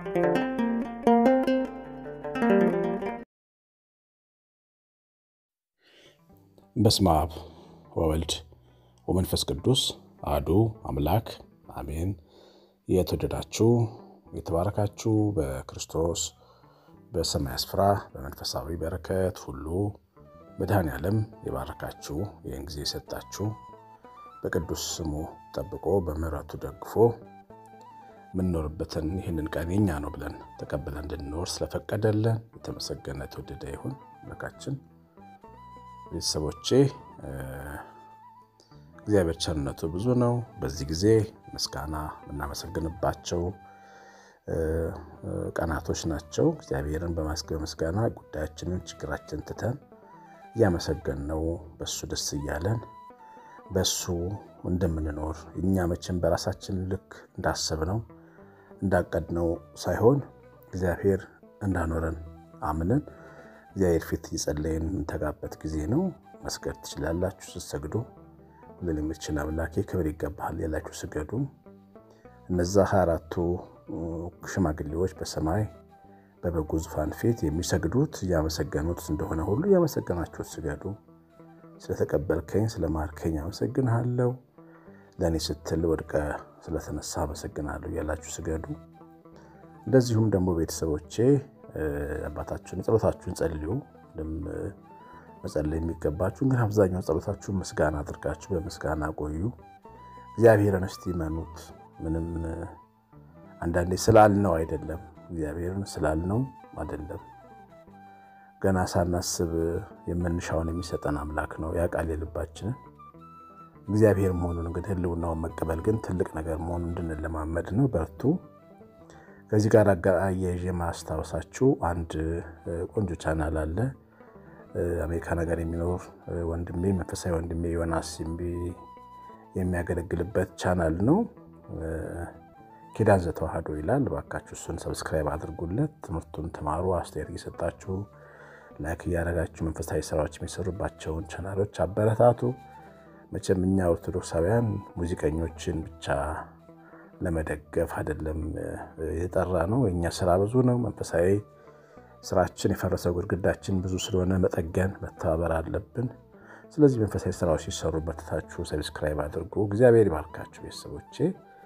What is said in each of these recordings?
በስመ አብ ወወልድ ወመንፈስ ቅዱስ አሐዱ አምላክ አሜን። የተወደዳችሁ የተባረካችሁ በክርስቶስ በሰማይ ስፍራ በመንፈሳዊ በረከት ሁሉ መድኃኔ ዓለም የባረካችሁ ይህን ጊዜ የሰጣችሁ በቅዱስ ስሙ ጠብቆ በምሕረቱ ደግፎ የምንኖርበትን ይህንን ቀን የኛ ነው ብለን ተቀብለን እንድንኖር ስለፈቀደልን የተመሰገነ የተወደደ ይሁን አምላካችን። ቤተሰቦቼ እግዚአብሔር ቸርነቱ ብዙ ነው። በዚህ ጊዜ ምስጋና የምናመሰግንባቸው ቀናቶች ናቸው። እግዚአብሔርን በምስጋና ጉዳያችንን፣ ችግራችን ትተን እያመሰገንነው በሱ ደስ እያለን በሱ እንደምንኖር እኛ መቼም በራሳችን ልክ እንዳሰብነው እንዳቀድነው ሳይሆን እግዚአብሔር እንዳኖረን አምነን እግዚአብሔር ፊት እየጸለይን የምንተጋበት ጊዜ ነው። መስገድ ትችላላችሁ። ስትሰግዱ ሁሉን የምትችል አምላኬ ክብር ይገባሃል ያላችሁ ስገዱ። እነዛ ሀያ አራቱ ሽማግሌዎች በሰማይ በበጉ ዙፋን ፊት የሚሰግዱት እያመሰገኑት እንደሆነ ሁሉ እያመሰገናችሁት ስገዱ። ስለተቀበልከኝ ስለማርከኝ አመሰግንሃለሁ። ለእኔ ስትል ወድቀ ስለተነሳ አመሰግናለሁ እያላችሁ ስገዱ። እንደዚሁም ደግሞ ቤተሰቦቼ አባታችሁን ጸሎታችሁን ጸልዩ። መጸለይ የሚገባችሁ ግን አብዛኛው ጸሎታችሁን ምስጋና አድርጋችሁ በምስጋና ቆዩ። እግዚአብሔርን እስቲ መኑት። ምንም አንዳንዴ ስላልነው አይደለም፣ እግዚአብሔርን ስላልነው አይደለም። ገና ሳናስብ የምንሻውን የሚሰጠን አምላክ ነው። ያውቃል የልባችንን እግዚአብሔር መሆኑን ግን ሕልውናውን መቀበል ግን ትልቅ ነገር መሆኑን እንድንለማመድ ነው። በርቱ። ከዚህ ጋር አያይዤ ማስታወሳችሁ አንድ ቆንጆ ቻናል አለ። አሜሪካ ነገር የሚኖር ወንድሜ መንፈሳዊ ወንድሜ ዮናስ የሚያገለግልበት ቻናል ነው። ኪዳን ዘተዋህዶ ይላል። እባካችሁ እሱን ሰብስክራይብ አድርጉለት። ትምህርቱን ተማሩ። አስተያየት እየሰጣችሁ ላይክ እያደረጋችሁ መንፈሳዊ ስራዎች የሚሰሩባቸውን ቻናሎች አበረታቱ። መቼም እኛ ኦርቶዶክሳውያን ሙዚቀኞችን ብቻ ለመደገፍ አይደለም የጠራ ነው። የእኛ ስራ ብዙ ነው። መንፈሳዊ ስራችን የፈረሰው ግድግዳችን ብዙ ስለሆነ መጠገን መተባበር አለብን። ስለዚህ መንፈሳዊ ስራዎች ሲሰሩ በርትታችሁ ሰብስክራይብ አድርጉ። እግዚአብሔር ይባርካችሁ ቤተሰቦቼ።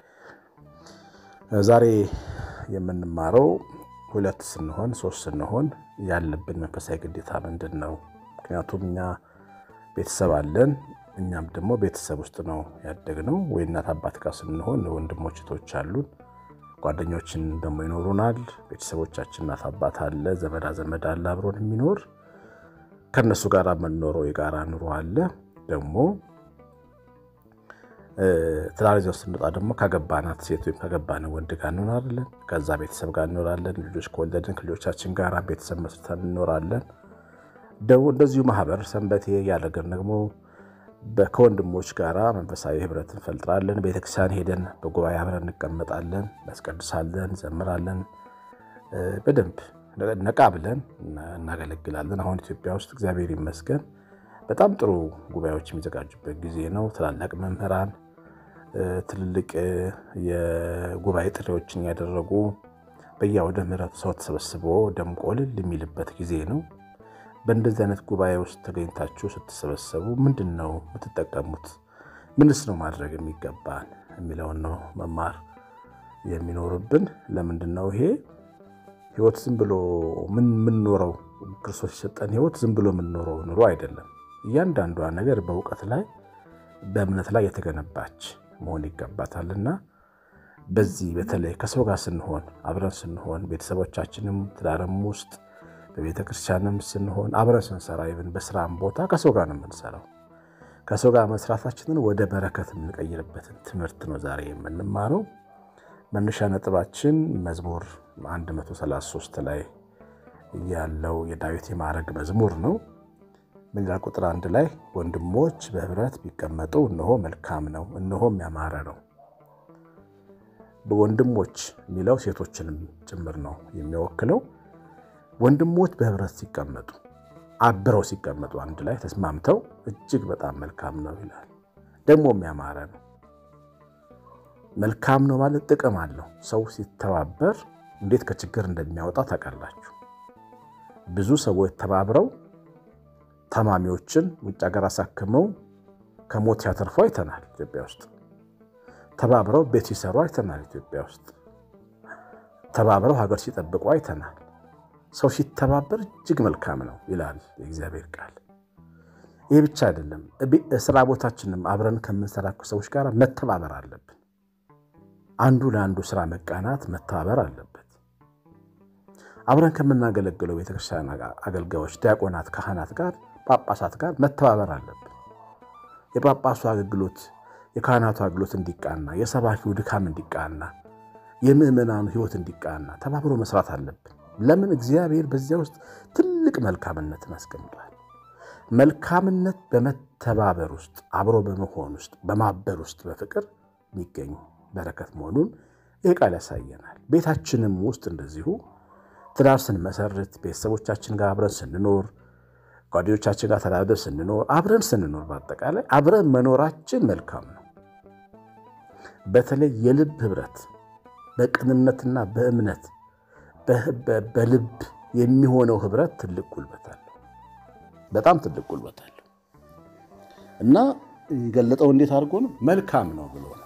ዛሬ የምንማረው ሁለት ስንሆን ሶስት ስንሆን ያለብን መንፈሳዊ ግዴታ ምንድን ነው? ምክንያቱም እኛ ቤተሰብ አለን እኛም ደግሞ ቤተሰብ ውስጥ ነው ያደግነው። ወይ እናት አባት ጋር ስንሆን ወንድሞች እህቶች አሉን፣ ጓደኞችን ደግሞ ይኖሩናል። ቤተሰቦቻችን እናት አባት አለ፣ ዘመዳ ዘመድ አለ አብሮን የሚኖር ከእነሱ ጋር የምንኖረው የጋራ ኑሮ አለ። ደግሞ ትዳር ይዘን ስንወጣ ደግሞ ካገባናት ሴት ወይም ካገባን ወንድ ጋር እንኖራለን። ከዛ ቤተሰብ ጋር እንኖራለን። ልጆች ከወለድን ከልጆቻችን ጋር ቤተሰብ መስርተን እንኖራለን። ደግሞ እንደዚሁ ማህበር ሰንበቴ እያደረግን ደግሞ ከወንድሞች ጋር መንፈሳዊ ህብረት እንፈልጥራለን። ቤተክርስቲያን ሄደን በጉባኤ አብረን እንቀመጣለን፣ እናስቀድሳለን፣ ዘምራለን። በደንብ ነቃ ብለን እናገለግላለን። አሁን ኢትዮጵያ ውስጥ እግዚአብሔር ይመስገን በጣም ጥሩ ጉባኤዎች የሚዘጋጁበት ጊዜ ነው። ትላላቅ መምህራን ትልልቅ የጉባኤ ጥሪዎችን ያደረጉ በየአውደ ምሕረቱ ሰው ተሰበስቦ ደምቆ እልል የሚልበት ጊዜ ነው። በእንደዚህ አይነት ጉባኤ ውስጥ ተገኝታችሁ ስትሰበሰቡ ምንድን ነው የምትጠቀሙት? ምንስ ነው ማድረግ የሚገባን የሚለውን ነው መማር የሚኖርብን። ለምንድን ነው ይሄ ህይወት ዝም ብሎ ምን የምንኖረው ክርስቶስ የሰጠን ህይወት ዝም ብሎ የምንኖረው ኑሮ አይደለም። እያንዳንዷ ነገር በእውቀት ላይ በእምነት ላይ የተገነባች መሆን ይገባታልና በዚህ በተለይ ከሰው ጋር ስንሆን አብረን ስንሆን ቤተሰቦቻችንም ትዳርም ውስጥ በቤተ ክርስቲያንም ስንሆን አብረን ስንሰራ ይብን በስራም ቦታ ከሰው ጋር ነው የምንሰራው። ከሰው ጋር መስራታችንን ወደ በረከት የምንቀይርበትን ትምህርት ነው ዛሬ የምንማረው። መነሻ ነጥባችን መዝሙር 133 ላይ ያለው የዳዊት የማዕረግ መዝሙር ነው። ምን ይላል? ቁጥር አንድ ላይ ወንድሞች በህብረት ቢቀመጡ እነሆ መልካም ነው፣ እነሆም ያማረ ነው። ወንድሞች የሚለው ሴቶችንም ጭምር ነው የሚወክለው። ወንድሞች በህብረት ሲቀመጡ አብረው ሲቀመጡ አንድ ላይ ተስማምተው እጅግ በጣም መልካም ነው ይላል። ደግሞም ያማረ ነው። መልካም ነው ማለት ጥቅም አለው። ሰው ሲተባበር እንዴት ከችግር እንደሚያወጣ ታውቃላችሁ። ብዙ ሰዎች ተባብረው ታማሚዎችን ውጭ ሀገር አሳክመው ከሞት ያተርፉ አይተናል። ኢትዮጵያ ውስጥ ተባብረው ቤት ሲሰሩ አይተናል። ኢትዮጵያ ውስጥ ተባብረው ሀገር ሲጠብቁ አይተናል። ሰው ሲተባበር እጅግ መልካም ነው ይላል የእግዚአብሔር ቃል። ይህ ብቻ አይደለም። ስራ ቦታችንም አብረን ከምንሰራቸው ሰዎች ጋር መተባበር አለብን። አንዱ ለአንዱ ስራ መቃናት፣ መተባበር አለበት። አብረን ከምናገለግለው ቤተክርስቲያን አገልጋዮች፣ ዲያቆናት፣ ካህናት ጋር ጳጳሳት ጋር መተባበር አለብን። የጳጳሱ አገልግሎት የካህናቱ አገልግሎት እንዲቃና፣ የሰባኪው ድካም እንዲቃና፣ የምዕመናኑ ሕይወት እንዲቃና ተባብሮ መስራት አለብን። ለምን? እግዚአብሔር በዚያ ውስጥ ትልቅ መልካምነትን አስቀምጧል። መልካምነት በመተባበር ውስጥ አብሮ በመሆን ውስጥ በማበር ውስጥ በፍቅር የሚገኝ በረከት መሆኑን ይህ ቃል ያሳየናል። ቤታችንም ውስጥ እንደዚሁ ትዳር ስንመሰርት ቤተሰቦቻችን ጋር አብረን ስንኖር ጓደኞቻችን ጋር ተዳደር ስንኖር አብረን ስንኖር በአጠቃላይ አብረን መኖራችን መልካም ነው። በተለይ የልብ ህብረት በቅንነትና በእምነት በልብ የሚሆነው ህብረት ትልቅ ጉልበት አለው። በጣም ትልቅ ጉልበት አለው እና የገለጠው እንዴት አድርጎ ነው? መልካም ነው ብሎ ነው።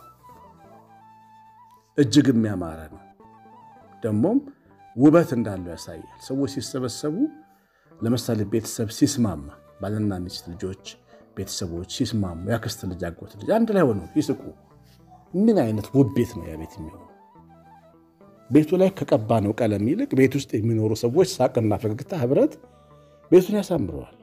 እጅግ የሚያማረ ነው። ደግሞም ውበት እንዳለው ያሳያል። ሰዎች ሲሰበሰቡ ለምሳሌ ቤተሰብ ሲስማማ ባልና ሚስት ልጆች ቤተሰቦች ሲስማሙ ያክስት ልጅ አጎት ልጅ አንድ ላይ ሆነው ይስቁ ምን አይነት ውብ ቤት ነው ያ ቤት የሚሆነው ቤቱ ላይ ከቀባነው ቀለም ይልቅ ቤት ውስጥ የሚኖሩ ሰዎች ሳቅና ፈገግታ ህብረት ቤቱን ያሳምረዋል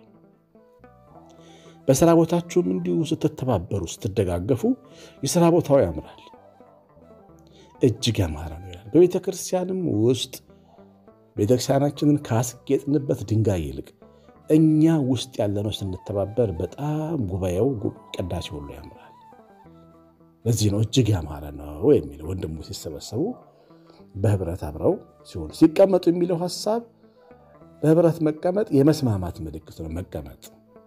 በስራ ቦታችሁም እንዲሁ ስትተባበሩ ስትደጋገፉ የስራ ቦታው ያምራል እጅግ ያማረ ነው ይላል በቤተ ክርስቲያንም ውስጥ ቤተክርስቲያናችንን ካስጌጥንበት ድንጋይ ይልቅ እኛ ውስጥ ያለነው ስንተባበር በጣም ጉባኤው ቅዳሴ ሁሉ ያምራል። ለዚህ ነው እጅግ ያማረ ነው የሚለው ወንድሙ ሲሰበሰቡ በህብረት አብረው ሲሆኑ ሲቀመጡ የሚለው ሀሳብ በህብረት መቀመጥ የመስማማት ምልክት ነው። መቀመጥ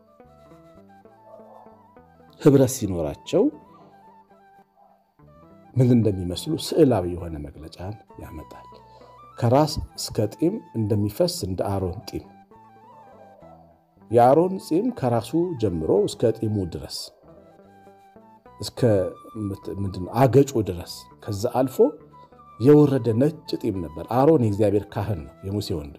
ህብረት ሲኖራቸው ምን እንደሚመስሉ ስዕላዊ የሆነ መግለጫን ያመጣል። ከራስ እስከ ጢም እንደሚፈስ እንደ አሮን ጢም የአሮን ጢም ከራሱ ጀምሮ እስከ ጢሙ ድረስ እስከ አገጩ ድረስ ከዛ አልፎ የወረደ ነጭ ጢም ነበር። አሮን የእግዚአብሔር ካህን ነው፣ የሙሴ ወንድም።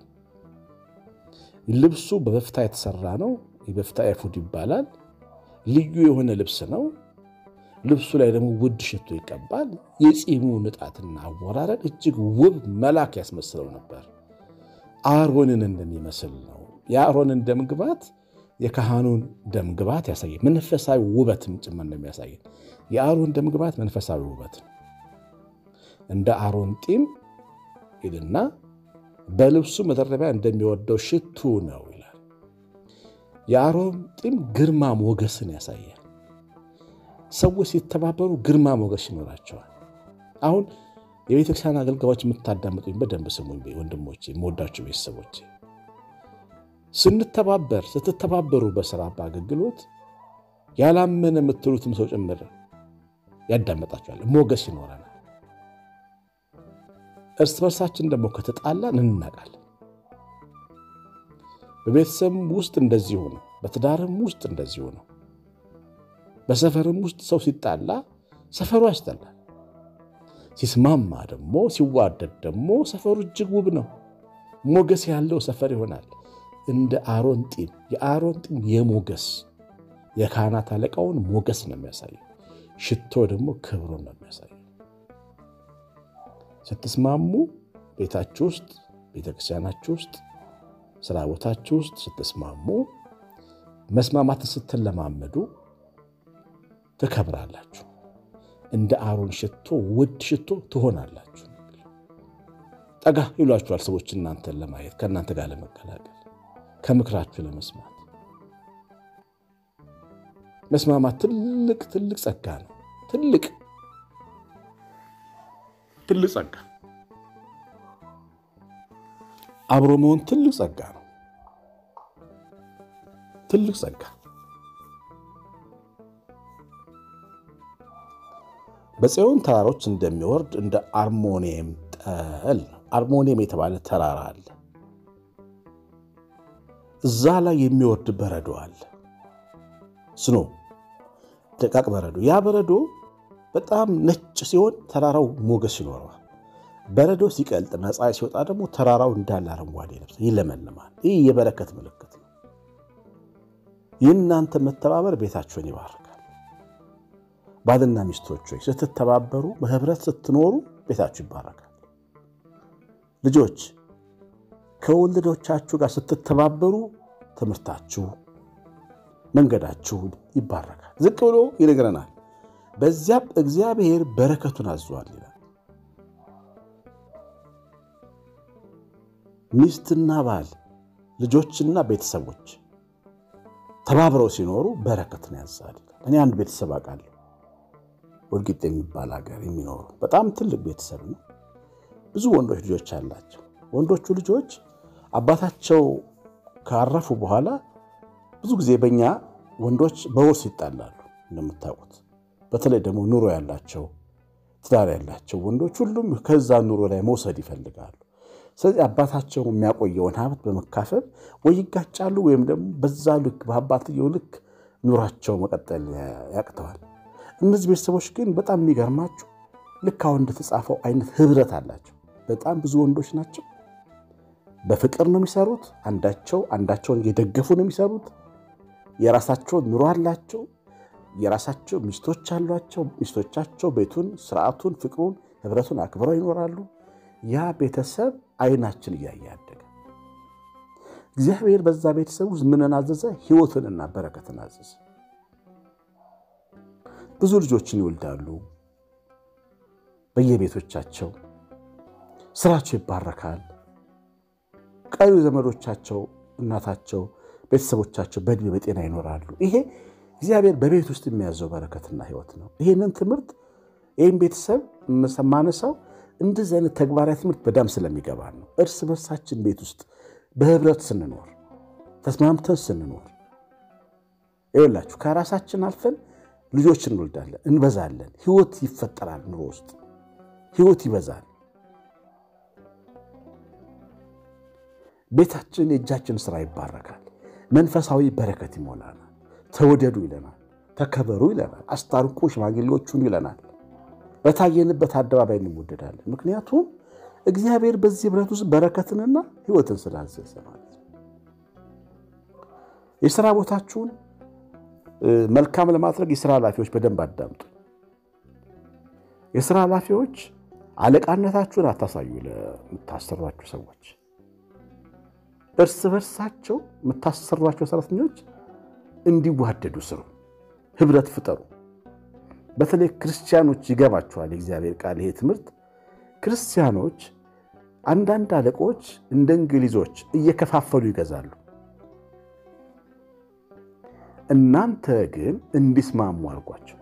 ልብሱ በበፍታ የተሰራ ነው። የበፍታ ኤፉድ ይባላል። ልዩ የሆነ ልብስ ነው። ልብሱ ላይ ደግሞ ውድ ሽቶ ይቀባል። የፂሙ ንጣትና አወራረድ እጅግ ውብ መልአክ ያስመስለው ነበር። አሮንን እንደሚመስል ነው። የአሮንን ደምግባት የካህኑን ደምግባት ያሳየ መንፈሳዊ ውበትም ጭምር እንደሚያሳየን የአሮን ደምግባት መንፈሳዊ ውበት ነው። እንደ አሮን ጢም ይልና በልብሱ መደረቢያ እንደሚወደው ሽቱ ነው ይላል። የአሮን ጢም ግርማ ሞገስን ያሳያል። ሰዎች ሲተባበሩ ግርማ ሞገስ ይኖራቸዋል። አሁን የቤተክርስቲያን አገልጋዮች የምታዳምጡኝ በደንብ ስሙኝ ወንድሞቼ፣ የምወዳቸው ቤተሰቦቼ። ስንተባበር ስትተባበሩ በስራ በአገልግሎት ያላመነ የምትሉትም ሰው ጭምር ያዳመጣቸዋል። ሞገስ ይኖረናል። እርስ በርሳችን ደግሞ ከተጣላን እንናቃለን። በቤተሰብም ውስጥ እንደዚሁ ነው። በትዳርም ውስጥ እንደዚሁ ነው። በሰፈርም ውስጥ ሰው ሲጣላ ሰፈሩ ያስጠላል። ሲስማማ ደግሞ ሲዋደድ ደግሞ ሰፈሩ እጅግ ውብ ነው። ሞገስ ያለው ሰፈር ይሆናል። እንደ አሮን ጢም የአሮን ጢም የሞገስ የካህናት አለቃውን ሞገስ ነው የሚያሳየው። ሽቶ ደግሞ ክብሩን ነው የሚያሳየው። ስትስማሙ ቤታችሁ ውስጥ፣ ቤተክርስቲያናችሁ ውስጥ፣ ስራ ቦታችሁ ውስጥ ስትስማሙ መስማማትን ስትለማመዱ ትከብራላችሁ። እንደ አሮን ሽቶ ውድ ሽቶ ትሆናላችሁ። ጠጋ ይሏችኋል ሰዎች እናንተን ለማየት ከእናንተ ጋር ለመቀላቀል ከምክራችሁ ለመስማት። መስማማት ትልቅ ትልቅ ጸጋ ነው። ትልቅ ትልቅ ጸጋ አብሮ መሆን ትልቅ ጸጋ ነው። ትልቅ ጸጋ በጽዮን ተራሮች እንደሚወርድ እንደ አርሞኒየም ጠል ነው። አርሞኒየም የተባለ ተራራ አለ። እዛ ላይ የሚወርድ በረዶ አለ። ስኖ ደቃቅ በረዶ። ያ በረዶ በጣም ነጭ ሲሆን ተራራው ሞገስ ይኖረዋል። በረዶ ሲቀልጥና ፀሐይ ሲወጣ ደግሞ ተራራው እንዳለ አረንጓዴ ለብሰ ይለመልማል። ይህ የበረከት ምልክት ነው። የእናንተ መተባበር ቤታችሁን ይባርካል። ባልና ሚስቶች ሆይ ስትተባበሩ፣ በህብረት ስትኖሩ ቤታችሁ ይባረካል። ልጆች ከወለዶቻችሁ ጋር ስትተባበሩ ትምህርታችሁ፣ መንገዳችሁ ይባረካል። ዝቅ ብሎ ይነግረናል። በዚያም እግዚአብሔር በረከቱን አዟል ይላል። ሚስትና ባል፣ ልጆችና ቤተሰቦች ተባብረው ሲኖሩ በረከትን ያዛል። እኔ አንድ ቤተሰብ አውቃለሁ። ወልቂጤ የሚባል ሀገር የሚኖሩ በጣም ትልቅ ቤተሰብ ነው። ብዙ ወንዶች ልጆች አላቸው። ወንዶቹ ልጆች አባታቸው ካረፉ በኋላ ብዙ ጊዜ በእኛ ወንዶች በውርስ ይጣላሉ። እንደምታውቁት በተለይ ደግሞ ኑሮ ያላቸው ትዳር ያላቸው ወንዶች ሁሉም ከዛ ኑሮ ላይ መውሰድ ይፈልጋሉ። ስለዚህ አባታቸው የሚያቆየውን ሀብት በመካፈል ወይ ይጋጫሉ ወይም ደግሞ በዛ ልክ በአባትየው ልክ ኑሯቸው መቀጠል ያቅተዋል። እነዚህ ቤተሰቦች ግን በጣም የሚገርማችሁ ልክ አሁን እንደተጻፈው አይነት ህብረት አላቸው። በጣም ብዙ ወንዶች ናቸው። በፍቅር ነው የሚሰሩት። አንዳቸው አንዳቸውን እየደገፉ ነው የሚሰሩት። የራሳቸው ኑሮ አላቸው። የራሳቸው ሚስቶች አሏቸው። ሚስቶቻቸው ቤቱን፣ ስርዓቱን፣ ፍቅሩን፣ ህብረቱን አክብረው ይኖራሉ። ያ ቤተሰብ አይናችን እያየ ያደገ እግዚአብሔር በዛ ቤተሰብ ውስጥ ምንን አዘዘ? ህይወትንና በረከትን አዘዘ። ብዙ ልጆችን ይወልዳሉ በየቤቶቻቸው ስራቸው ይባረካል። ቀሪ ዘመዶቻቸው፣ እናታቸው፣ ቤተሰቦቻቸው በእድሜ በጤና ይኖራሉ። ይሄ እግዚአብሔር በቤት ውስጥ የሚያዘው በረከትና ህይወት ነው። ይህንን ትምህርት ይህም ቤተሰብ ማነሳው እንደዚህ አይነት ተግባራዊ ትምህርት በጣም ስለሚገባ ነው። እርስ በርሳችን ቤት ውስጥ በህብረት ስንኖር፣ ተስማምተን ስንኖር ይኸውላችሁ ከራሳችን አልፈን ልጆች እንወልዳለን፣ እንበዛለን። ህይወት ይፈጠራል። ኑሮ ውስጥ ህይወት ይበዛል። ቤታችን የእጃችን ስራ ይባረካል። መንፈሳዊ በረከት ይሞላናል። ተወደዱ ይለናል። ተከበሩ ይለናል። አስታርቁ ሽማግሌዎቹን ይለናል። በታየንበት አደባባይ እንወደዳለን። ምክንያቱም እግዚአብሔር በዚህ ህብረት ውስጥ በረከትንና ህይወትን ስላዘዘ ማለት ነው። የስራ ቦታችሁን መልካም ለማድረግ የስራ ኃላፊዎች በደንብ አዳምጡ። የስራ ኃላፊዎች አለቃነታችሁን አታሳዩ ለምታሰሯቸው ሰዎች እርስ በርሳቸው የምታሰሯቸው ሰራተኞች እንዲዋደዱ ስሩ፣ ህብረት ፍጠሩ። በተለይ ክርስቲያኖች ይገባቸዋል የእግዚአብሔር ቃል ይሄ ትምህርት። ክርስቲያኖች አንዳንድ አለቆች እንደ እንግሊዞች እየከፋፈሉ ይገዛሉ። እናንተ ግን እንዲስማሙ አድርጓቸው፣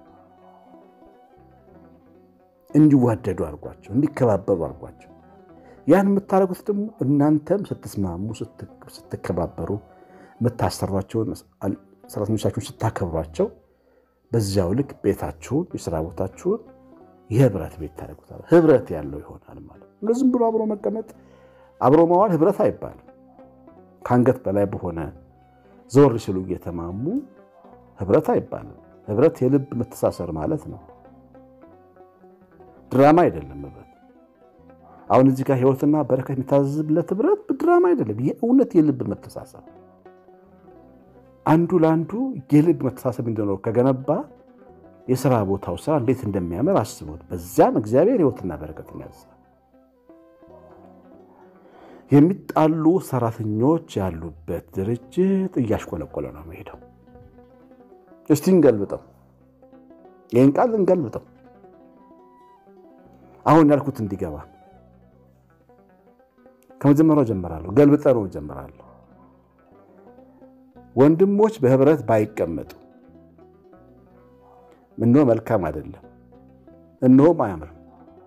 እንዲዋደዱ አድርጓቸው፣ እንዲከባበሩ አድርጓቸው። ያን የምታደርጉት ደግሞ እናንተም ስትስማሙ ስትከባበሩ የምታሰሯቸውን ሰራተኞቻችሁን ስታከብሯቸው በዚያው ልክ ቤታችሁን የስራ ቦታችሁን የህብረት ቤት ታደርጉታል። ህብረት ያለው ይሆናል ማለት ነው። ዝም ብሎ አብሮ መቀመጥ አብሮ መዋል ህብረት አይባልም። ከአንገት በላይ በሆነ ዘወር ሲሉ እየተማሙ ህብረት አይባልም። ህብረት የልብ መተሳሰር ማለት ነው። ድራማ አይደለም ህብረት። አሁን እዚህ ጋር ህይወትና በረከት የሚታዘዝለት ህብረት ድራማ አይደለም። የእውነት የልብ መተሳሰብ አንዱ ለአንዱ የልብ መተሳሰብ እንዲኖረው ከገነባ የሥራ ቦታው ስራ እንዴት እንደሚያምር አስቡት። በዚያም እግዚአብሔር ህይወትና በረከትን ያዛል። የሚጣሉ ሰራተኞች ያሉበት ድርጅት እያሽቆለቆለ ነው መሄደው። እስቲ እንገልብጠው፣ ይህን ቃል እንገልብጠው። አሁን ያልኩት እንዲገባ ከመጀመሪያው ጀምራለሁ። ገልብጠ ነው ጀምራለሁ። ወንድሞች በህብረት ባይቀመጡ እነሆ መልካም አይደለም፣ እነሆም አያምርም።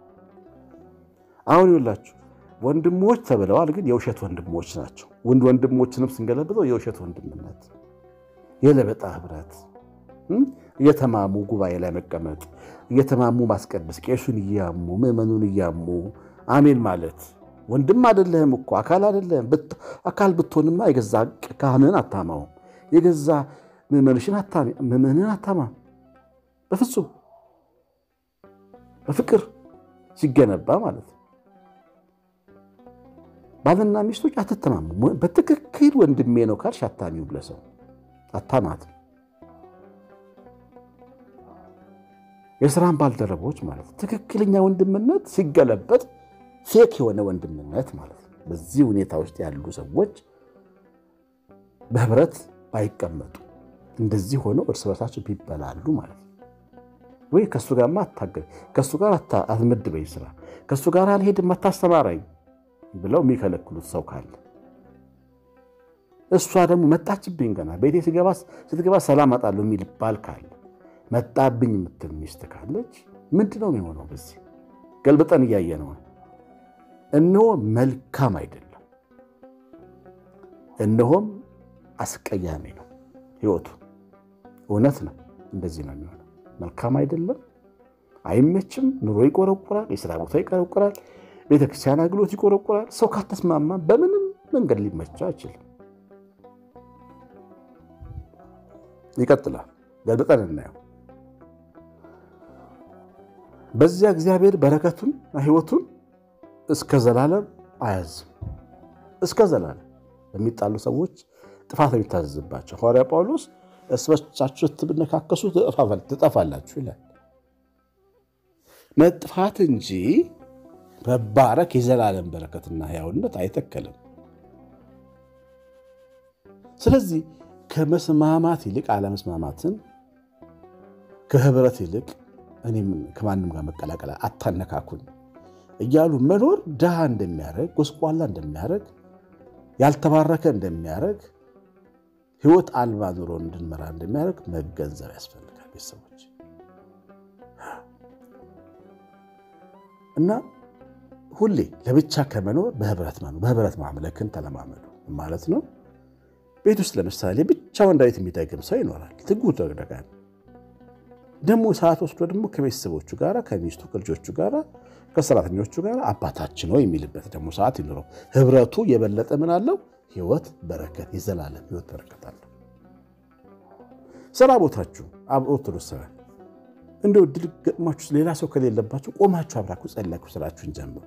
አሁን ይውላችሁ ወንድሞች ተብለዋል፣ ግን የውሸት ወንድሞች ናቸው። ወንድ ወንድሞችንም ስንገለብጠው የውሸት ወንድምነት፣ የለበጣ ህብረት፣ እየተማሙ ጉባኤ ላይ መቀመጥ፣ እየተማሙ ማስቀደስ፣ ቄሱን እያሙ ምዕመኑን እያሙ አሜን ማለት ወንድም አይደለህም እኮ አካል አይደለህም። አካል ብትሆንማ የገዛ ካህንን አታማውም፣ የገዛ ምዕመንሽን አታማም። በፍጹም በፍቅር ሲገነባ ማለት ነው። ባልና ሚስቶች አትተማሙ። በትክክል ወንድሜ ነው ካልሽ አታሚው ብለሰው አታማት። የስራን ባልደረቦች ማለት ትክክለኛ ወንድምነት ሲገለበጥ ፌክ የሆነ ወንድምነት ማለት ነው። በዚህ ሁኔታ ውስጥ ያሉ ሰዎች በህብረት ባይቀመጡ እንደዚህ ሆነው እርስ በርሳቸው ቢበላሉ ማለት ነው። ወይ ከእሱ ጋር አታገል ከእሱ ጋር አትመድበኝ ስራ ከእሱ ጋር አልሄድም አታስተማራኝ ብለው የሚከለክሉት ሰው ካለ እሷ ደግሞ መጣችብኝ ገና ቤቴ ስትገባ ሰላም አጣለሁ የሚል ባል ካለ መጣብኝ የምትል ሚስት ካለች ምንድን ነው የሚሆነው? በዚህ ገልብጠን እያየ ነው። እነሆ መልካም አይደለም፣ እነሆም አስቀያሚ ነው ህይወቱ። እውነት ነው፣ እንደዚህ ነው የሚሆነው። መልካም አይደለም፣ አይመችም። ኑሮ ይቆረቁራል፣ የስራ ቦታ ይቆረቁራል፣ ቤተክርስቲያን አገልግሎት ይቆረቁራል። ሰው ካልተስማማ በምንም መንገድ ሊመቻ አይችልም። ይቀጥላል። ገልብጠን እናየው። በዚያ እግዚአብሔር በረከቱን ህይወቱን እስከ ዘላለም አያዝም። እስከ ዘላለም በሚጣሉ ሰዎች ጥፋት የሚታዘዝባቸው ሐዋርያ ጳውሎስ እርስ በርሳችሁ ስትነካከሱ ትጠፋላችሁ ይላል። መጥፋት እንጂ መባረክ የዘላለም በረከትና ሕያውነት አይተከልም። ስለዚህ ከመስማማት ይልቅ አለመስማማትን ከህብረት ይልቅ እኔም ከማንም ጋር መቀላቀል አታነካኩኝ እያሉ መኖር ድሃ እንደሚያደርግ፣ ጎስቋላ እንደሚያደርግ፣ ያልተባረከ እንደሚያደርግ፣ ህይወት አልባ ኑሮ እንድንመራ እንደሚያደርግ መገንዘብ ያስፈልጋል። ቤተሰቦች እና ሁሌ ለብቻ ከመኖር በህብረት መኖር በህብረት ማምለክን ተለማመዱ ማለት ነው። ቤት ውስጥ ለምሳሌ ብቻውን ዳዊት የሚደግም ሰው ይኖራል። ትጉ ደግደጋል ደግሞ ሰዓት ወስዶ ደግሞ ከቤተሰቦቹ ጋር ከሚስቱ ከልጆቹ ጋር ከሰራተኞቹ ጋር አባታችን ነው የሚልበት ደግሞ ሰዓት ይኖረው። ህብረቱ የበለጠ ምን አለው? ህይወት በረከት፣ የዘላለም ህይወት በረከት አለው። ስራ ቦታችሁ ኦርቶዶክሳውያን እንደው ድል ገጥሟችሁ ሌላ ሰው ከሌለባችሁ ቆማችሁ አብራችሁ ጸልያችሁ ስራችሁን ጀምሩ።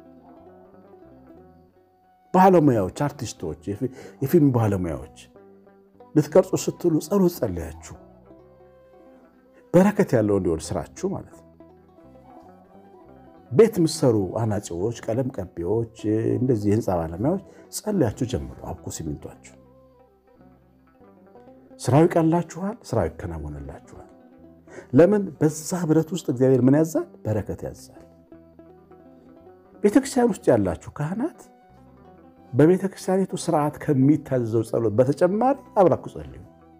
ባለሙያዎች፣ አርቲስቶች፣ የፊልም ባለሙያዎች ልትቀርጹ ስትሉ ጸሎት ጸልያችሁ በረከት ያለው እንዲሆን ስራችሁ ማለት ነው። ቤት ምሰሩ አናጺዎች፣ ቀለም ቀቢዎች፣ እንደዚህ የህንፃ ባለሙያዎች ጸልያችሁ ጀምሩ። አብኩ ሲሚንቷችሁ። ስራው ይቀላችኋል፣ ስራው ይከናወንላችኋል። ለምን? በዛ ህብረት ውስጥ እግዚአብሔር ምን ያዛል? በረከት ያዛል። ቤተክርስቲያን ውስጥ ያላችሁ ካህናት በቤተክርስቲያኒቱ ስርዓት ከሚታዘዘው ጸሎት በተጨማሪ አብራችሁ ጸልዩ።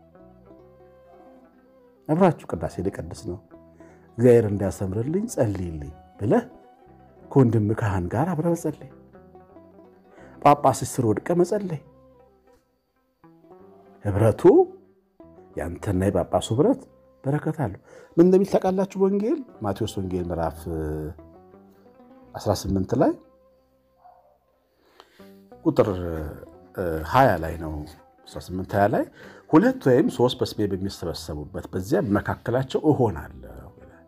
አብራችሁ ቅዳሴ ልቀድስ ነው እግዚአብሔር እንዲያሰምርልኝ ጸልይልኝ ብለህ ከወንድም ካህን ጋር አብረህ መጸለይ፣ ጳጳስ ስር ወድቀ መጸለይ። ህብረቱ የአንተና የጳጳሱ ህብረት በረከት አለው። ምን እንደሚል ታውቃላችሁ? ወንጌል ማቴዎስ ወንጌል ምዕራፍ 18 ላይ ቁጥር 20 ላይ ነው 18 20 ላይ ሁለት ወይም ሶስት በስሜ በሚሰበሰቡበት በዚያ በመካከላቸው እሆናለሁ።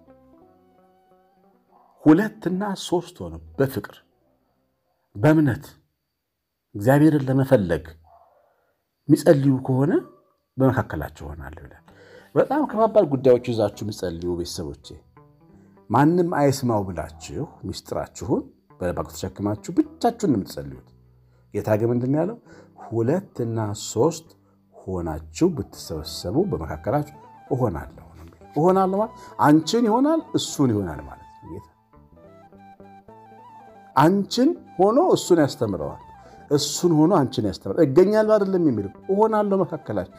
ሁለትና ሶስት ሆነው በፍቅር በእምነት እግዚአብሔርን ለመፈለግ የሚጸልዩ ከሆነ በመካከላቸው እሆናለሁ ይላል። በጣም ከባባድ ጉዳዮች ይዛችሁ የሚጸልዩ ቤተሰቦቼ ማንም አይስማው ብላችሁ ሚስጥራችሁን በልባችሁ ተሸክማችሁ ብቻችሁን ነው የምትጸልዩት። ጌታ ግን ምንድን ነው ያለው? ሁለትና ሶስት ሆናችሁ ብትሰበሰቡ በመካከላችሁ እሆናለሁ። እሆናለሁ ማለት አንቺን ይሆናል እሱን ይሆናል ማለት ነው። ጌታ አንቺን ሆኖ እሱን ያስተምረዋል፣ እሱን ሆኖ አንቺን ያስተምረዋል። እገኛለሁ አይደለም የሚለው እሆናለሁ፣ መካከላችሁ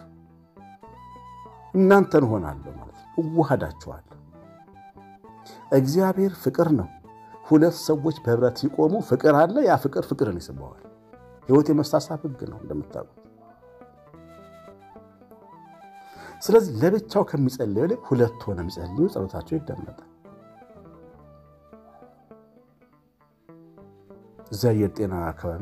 እናንተን እሆናለሁ ማለት ነው። እዋሃዳችኋለሁ። እግዚአብሔር ፍቅር ነው። ሁለት ሰዎች በህብረት ሲቆሙ ፍቅር አለ። ያ ፍቅር ፍቅርን ይስበዋል። ህይወት የመሳሳብ ህግ ነው እንደምታውቁት። ስለዚህ ለብቻው ከሚጸልዩ ላይ ሁለት ሆነ የሚጸልዩ ጸሎታቸው ይደመጣል። እዚያ አየር ጤና አካባቢ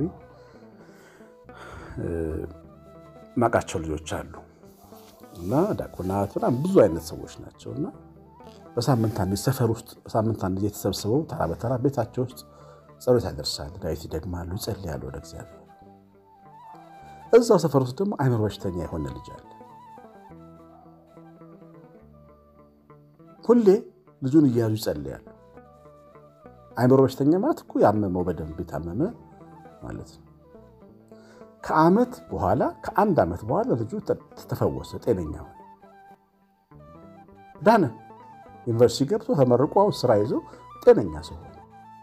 ማቃቸው ልጆች አሉ እና ዲያቆናት በጣም ብዙ አይነት ሰዎች ናቸው እና በሳምንት አንድ ሰፈር ውስጥ በሳምንት አንድ ጊዜ ተሰብስበው ተራ በተራ ቤታቸው ውስጥ ጸሎት ያደርሳሉ፣ ዳዊት ይደግማሉ፣ ይጸልያሉ ወደ እግዚአብሔር። እዛው ሰፈር ውስጥ ደግሞ አይምሮ በሽተኛ የሆነ ልጅ አለ። ሁሌ ልጁን እያያዙ ይጸልያሉ። አይምሮ በሽተኛ ማለት እኮ ያመመው በደንብ የታመመ ማለት ነው። ከዓመት በኋላ ከአንድ ዓመት በኋላ ልጁ ተፈወሰ፣ ጤነኛ ሆነ፣ ዳነ። ዩኒቨርሲቲ ገብቶ ተመርቆ ስራ ይዞ ጤነኛ ሰው ሆነ።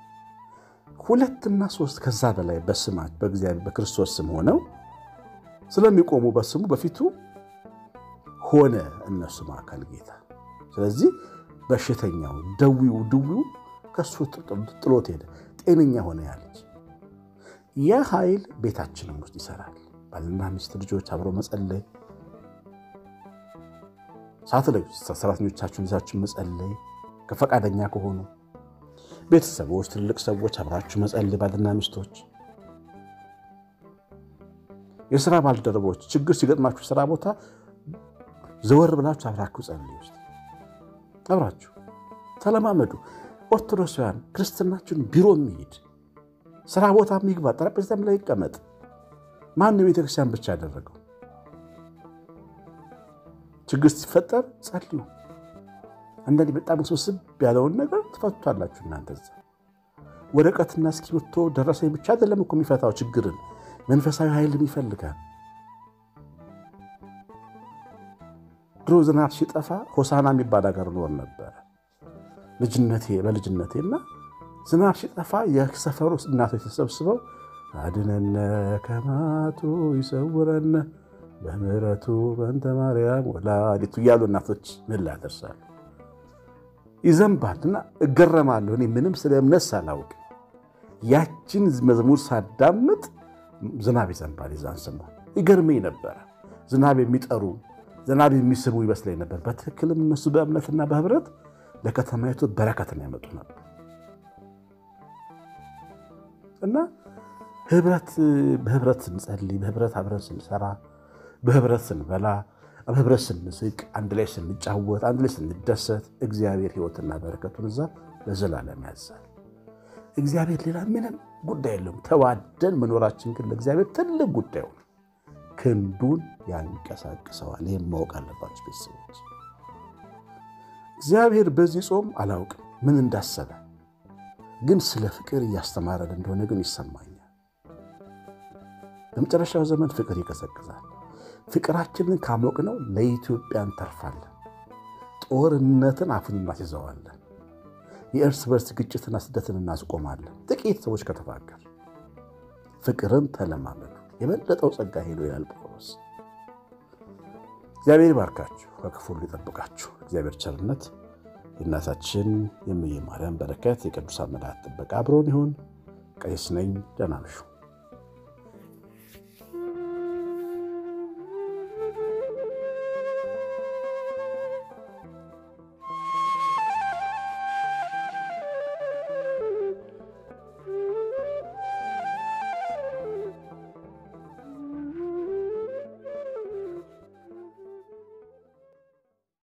ሁለትና ሶስት ከዛ በላይ በስማት በእግዚአብሔር በክርስቶስ ስም ሆነው ስለሚቆሙ በስሙ በፊቱ ሆነ እነሱ ማዕከል ጌታ። ስለዚህ በሽተኛው ደዊው ድዊው ከሱ ጥሎት ሄደ፣ ጤነኛ ሆነ ያለች ያ ኃይል ቤታችንም ውስጥ ይሰራል። ባልና ሚስት ልጆች አብሮ መጸለይ፣ ሳትለዩ ሰራተኞቻችሁን ይዛችሁ መጸለይ ከፈቃደኛ ከሆኑ ቤተሰቦች፣ ትልልቅ ሰዎች አብራችሁ መጸለይ፣ ባልና ሚስቶች፣ የስራ ባልደረቦች ችግር ሲገጥማችሁ ስራ ቦታ ዘወር ብላችሁ አብራችሁ ጸልዩ። ውስጥ አብራችሁ ተለማመዱ። ኦርቶዶክሳውያን ክርስትናችሁን ቢሮ የሚሄድ ስራ ቦታ የሚግባ ጠረጴዛም ላይ ይቀመጥ። ማንም ቤተክርስቲያን ብቻ ያደረገው ችግር ሲፈጠር ጸልዩ። አንዳንድ በጣም ስብስብ ያለውን ነገር ትፈቱታላችሁ። እናንተ እዛ ወረቀትና እስክሪብቶ ደረሰኝ ብቻ አይደለም እኮ የሚፈታው ችግርን፣ መንፈሳዊ ኃይልም ይፈልጋል። ድሮ ዝናብ ሲጠፋ ሆሳና የሚባል ሀገር ኖር ነበረ ልጅነቴ በልጅነቴና ዝናብ ሲጠፋ የሰፈሩ እናቶች ተሰብስበው አድነነ ከማቱ ይሰውረነ በምሕረቱ በእንተ ማርያም ወላዲቱ እያሉ እናቶች ምን ላደርሳሉ ይዘንባል እና እገረማለሁ። እኔ ምንም ስለ እምነት ሳላውቅ ያችን መዝሙር ሳዳምጥ ዝናብ ይዘንባል። የዛን ሰሞን ይገርመኝ ነበረ። ዝናብ የሚጠሩ ዝናብ የሚስቡ ይመስለኝ ነበር። በትክክልም እነሱ በእምነትና በህብረት ለከተማይቱ በረከትን ያመጡ ነበር እና ህብረት በህብረት ስንጸልይ፣ በህብረት አብረን ስንሰራ፣ በህብረት ስንበላ፣ በህብረት ስንስቅ፣ አንድ ላይ ስንጫወት፣ አንድ ላይ ስንደሰት እግዚአብሔር ህይወትና በረከቱን እዛ ለዘላለም ያዛል። እግዚአብሔር ሌላ ምንም ጉዳይ የለውም። ተዋደን መኖራችን ግን ለእግዚአብሔር ትልቅ ጉዳዩ ነው። ክንዱን ያንቀሳቅሰዋል። ይህም ማወቅ አለባቸው ቤተሰቦች። እግዚአብሔር በዚህ ጾም አላውቅም ምን እንዳሰበ ግን ስለ ፍቅር እያስተማረን እንደሆነ ግን ይሰማኛል። በመጨረሻው ዘመን ፍቅር ይቀዘቅዛል። ፍቅራችንን ካሞቅነው ለኢትዮጵያ እንተርፋለን። ጦርነትን አፉን እናስይዘዋለን። የእርስ በርስ ግጭትና ስደትን እናስቆማለን። ጥቂት ሰዎች ከተፋቀር ፍቅርን ተለማመዱ፣ የበለጠው ጸጋ ሄዶ ይላል ጳውሎስ። እግዚአብሔር ይባርካችሁ፣ ከክፉ ሁሉ ይጠብቃችሁ። እግዚአብሔር ቸርነት የእናታችን የእመቤ ማርያም በረከት የቅዱሳን መላእክት ጥበቃ አብሮን ይሁን። ቀሲስ ነኝ። ደህና እምሹ።